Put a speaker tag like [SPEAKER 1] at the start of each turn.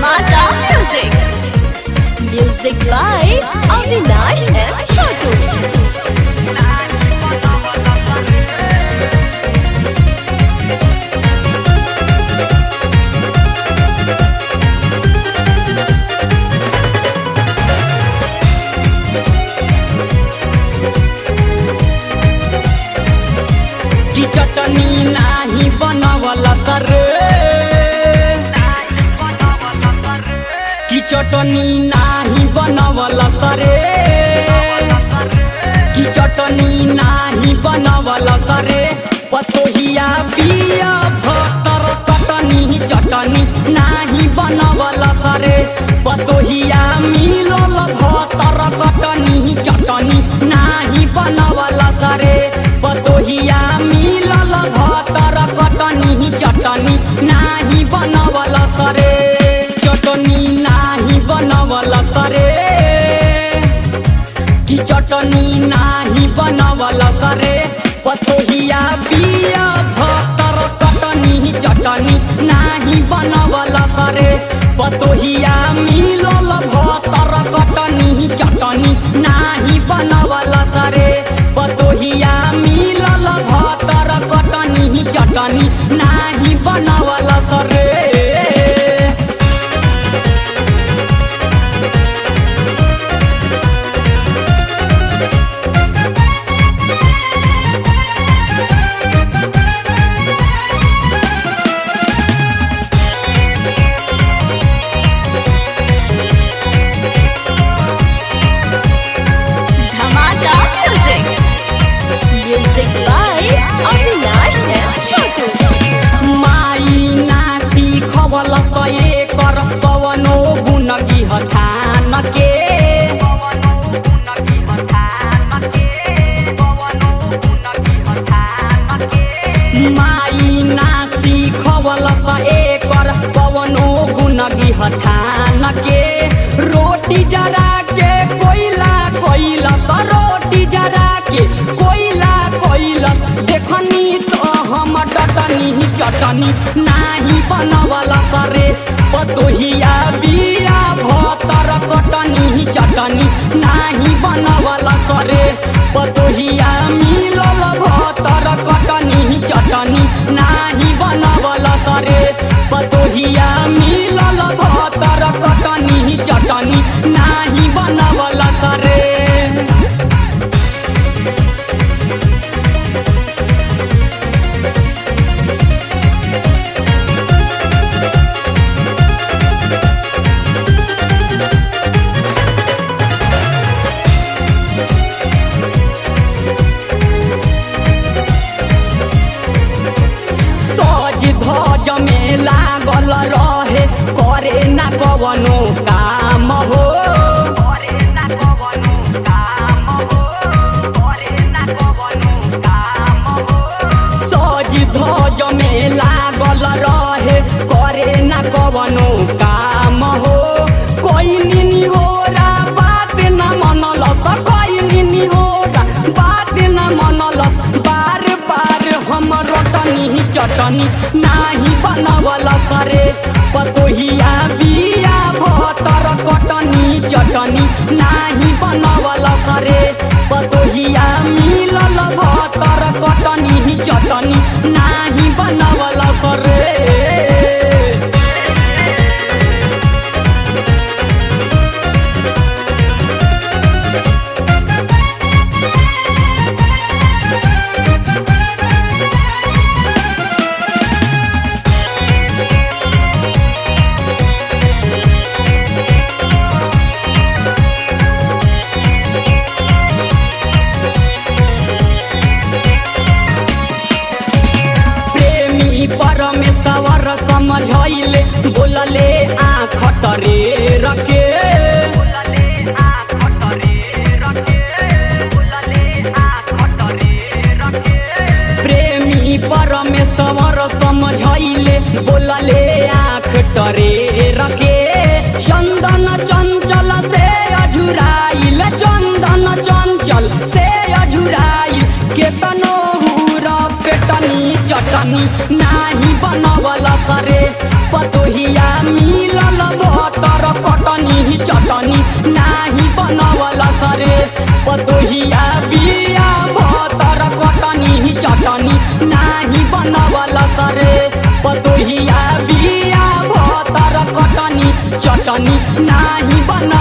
[SPEAKER 1] Dhamaka Music. Music by Avinash and Chotu.
[SPEAKER 2] की चटनी नाही बनवला सर की चटनी नाही बनवला सरे की चटनी नाही बनवला सरे पतोहिया बिया भतर कटनी चटनी नाही बनवला सरे पतोहिया मिलल भतर कटनी चटनी नाही बनवला सरे पतोहिया मिलल भतर कटनी चटनी नाही बनवला सरे चटनी नाही बनवला सरे की चटनी नाही बनवला सरे पतोहिया बिया भतर कटनी चटनी नाही बनवला सरे पतोहिया मिलल भतर कटनी चटनी नाही बनवला सरे पतोहिया मिलल भतर कटनी चटनी नाही बनवला सरे
[SPEAKER 1] Dhamaka Music. Music by Avinash and Chotu.
[SPEAKER 2] माई नाती खबल सये कर पवनो गुण गिहठान के माई नाती खबल सये कर पवनो गुण गिहठान के रोटी जरा के कोइला कोइलस रोटी जरा के कोइला कोइलस देखनी तो हम डटनी चटनी नाही बनवला सरे पतोहिया बिया भतर कटनी चटनी नाही बनवला सरे पतोहिया मिलल भतर कटनी चटनी नाही बनवला सरे पतोहिया मिलल भतर कटनी चटनी नाही बनवला सरे सज धज में लागल रहे करे ना कवनो काम हो सज धज में लागल रहे करे ना कवनो काम हो कोई निनी हो बात न मनलस कोई निनी हो बात न मनलस बार बार हम रोटनी चटनी नाही बनवल सरे पतोहिया बिया भतर कटनी चटनी नाही बनवल सरे पतोहिया मिलल भतर कटनी चटनी नाही बनवल सरे प्रेमी परमेश्वर समझैले बोलले आँख टरे रखे प्रेमी परमेश्वर समझैले बोलले आँख टरे रखे चंदन चंचल से अझुराइल चंदन चंचल से अझुराइल केतनो हुरा पेटनी चटनी नाही बनवल सरे पतोहिया मिलल भ चटनी नाही बनवल सरे पतोहिया बिया भतर कटनी चटनी नाही बनवल सरे पतोहिया बिया भतर कटनी चटनी नाही बन